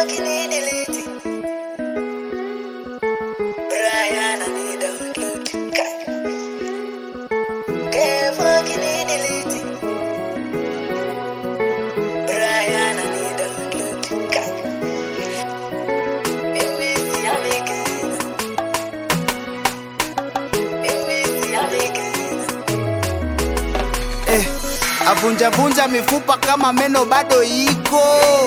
fucking need delete. Brian, I need download. Okay, fucking need delete. Brian, I need download. Mimi si American. Mimi si American. eh, avunjavunja mifupa kama meno bado iko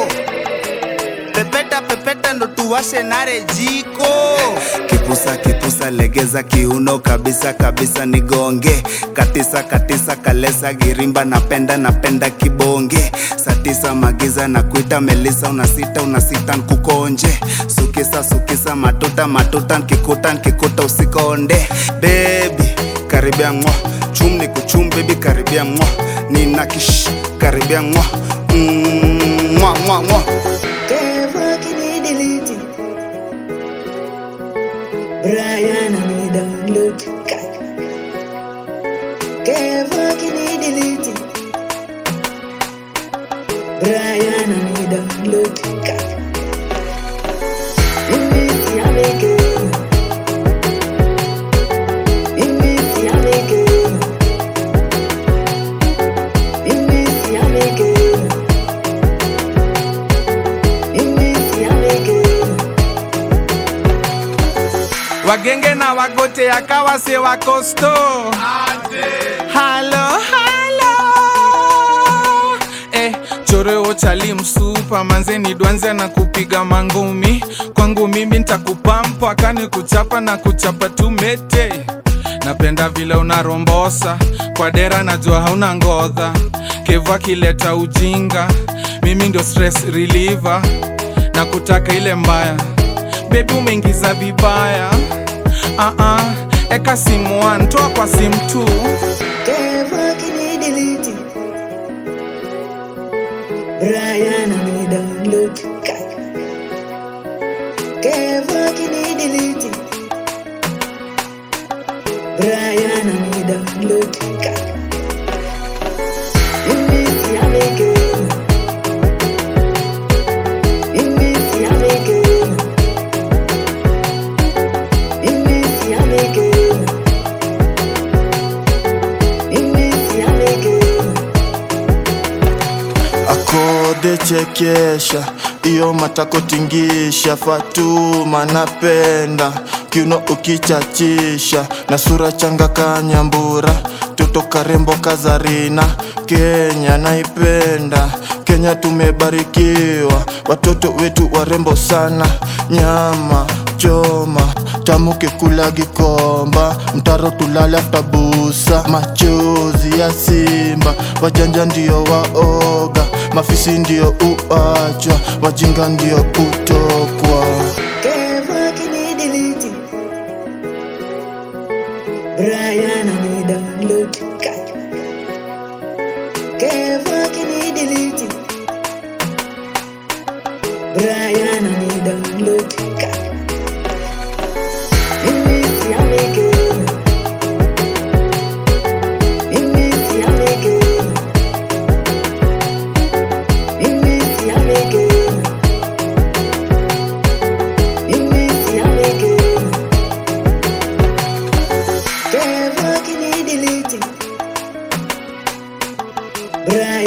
pepeta pepeta ndo tuwashe nare jiko kipusa kipusa legeza kiuno kabisa kabisa nigonge katisa katisa kalesa girimba napenda napenda kibonge satisa magiza na kuita melisa unasita unasita nkukonje sukisa sukisa matuta matuta nkikuta nkikuta usikonde bebi karibia mwa chum ni kuchum bebi karibia mwa nina kish karibia mwa Mm, mwa mwa mwa Can't fucking delete it. Brian, I need download. Can't fucking delete it. Brian, I need download. Mimi si American. Mimi si American. Mimi si American. Mimi si American. wagenge na wagote yakawa se wakosto halo halo eh, choreo chali msupa manzeni dwanze na kupiga mangumi kwangu mimi ntakupampa kani kuchapa na kuchapa tumete napenda vile unarombosa kwa dera najua hauna ngodha kevu akileta ujinga mimi ndio stress reliever na kutaka ile mbaya bebi umeingiza vibaya uh-uh. eka simu one, toa kwa simu tu Can't fucking delete it. Brian, I need download. Can't fucking delete it. Brian, I need download. Mimi si American. Mimi si American. Mimi si American. Mimi si American. akode chekesha iyo matako tingisha fatuma napenda kiuno ukichachisha na sura changa kanyambura toto karembo kazarina kenya naipenda kenya tumebarikiwa watoto wetu warembo sana nyama choma tamu kikula gikomba mtaro tulale aftabusa machozi ya simba wajanja ndio waoga mafisi ndio uachwa wajinga ndio utokwa Can't fucking delete it. Brian, I need download. Can't fucking delete it. Brian, I need download. Mimi si American. Mimi si American. Mimi si American. Mimi si American. Can't fucking delete it. Brian.